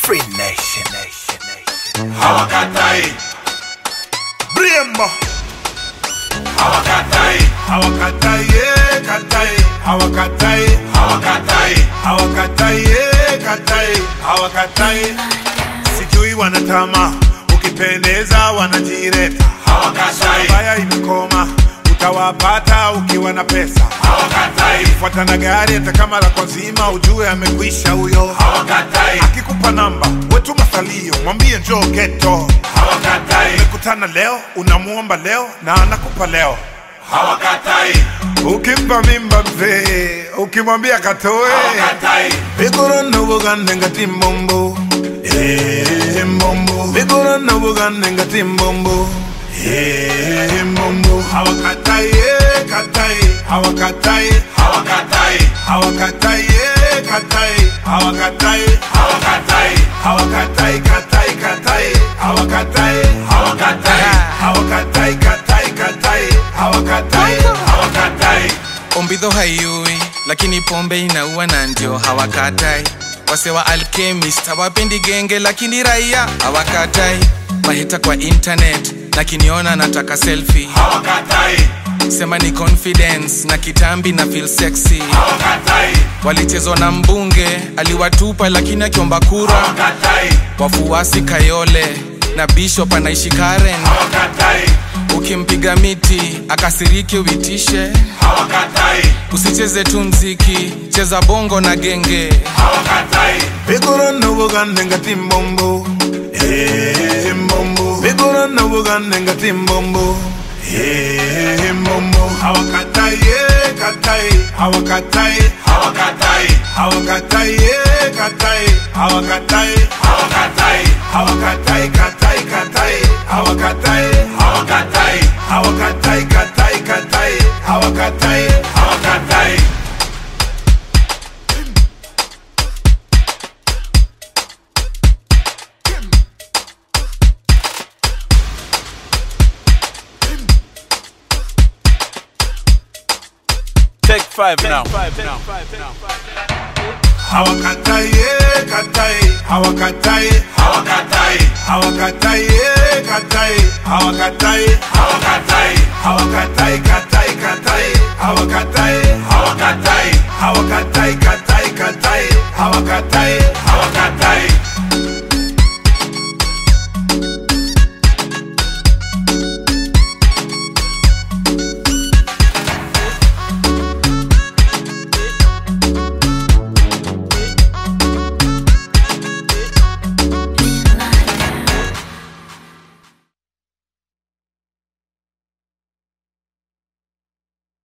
Free Nation, Nation, Nation. hawakatai Brembo. hawakatai Hawakatai, yeah, katai. Hawakatai, hawakatai hawakatai, yeah, katai. Hawakatai. Sijui wanatama, ukipendeza wanajireta. hawakatai Baya imekoma, utawapata ukiwa na pesa. hawakatai Fuata na gari hata kama la kwa zima, ujue amekwisha huyo. hawakatai Akikupa namba, wetu masalio, mwambie njoo geto. hawakatai Kutana leo, unamuomba leo na anakupa leo. hawakatai Ukimpa mimba mzee, ukimwambia katoe. hawakatai Bigorona bugande ngati mbombo. Eh, mbombo. Bigorona bugande ngati mbombo. Eh, mbombo. Hawakatai, eh, katai. Hawakatai, hawakatai hawakatai, eh, katai. Hawakatai, hawakatai hawakatai, katai, katai. Hawakatai, hawakatai hawakatai, katai, katai. Hawakatai, hawakatai Ombidho haiui lakini pombe inaua na ndio hawakatai. Wase wa alchemist hawapendi genge lakini raia hawakatai. Mahita kwa internet na kiniona nataka selfie. hawakatai Sema ni confidence na kitambi na feel sexy. hawakatai Walichezwa na mbunge aliwatupa lakini akiomba kura. hawakatai Wafuasi Kayole na Bishop anaishi Karen. hawakatai Ukimpiga miti akasirike uitishe. hawakatai Usicheze tu mziki, cheza bongo na genge. hawakatai Bigorona bugande ngati mbombo. Eh, mbombo. Bigorona bugande ngati mbombo. Eh, mbombo. Hawakatai, eh, katai. Hawakatai, hawakatai hawakatai, eh, katai. Hawakatai, hawakatai hawakatai, katai, katai. Hawakatai, hawakatai hawakatai, katai, katai. Hawakatai, hawakatai Take five now. hawakatai, eh, katai. Hawakatai, hawakatai hawakatai, eh, katai. Hawakatai, hawakatai hawakatai, katai, katai. Hawakatai, hawakatai hawakatai, katai, katai. Hawakatai, hawakatai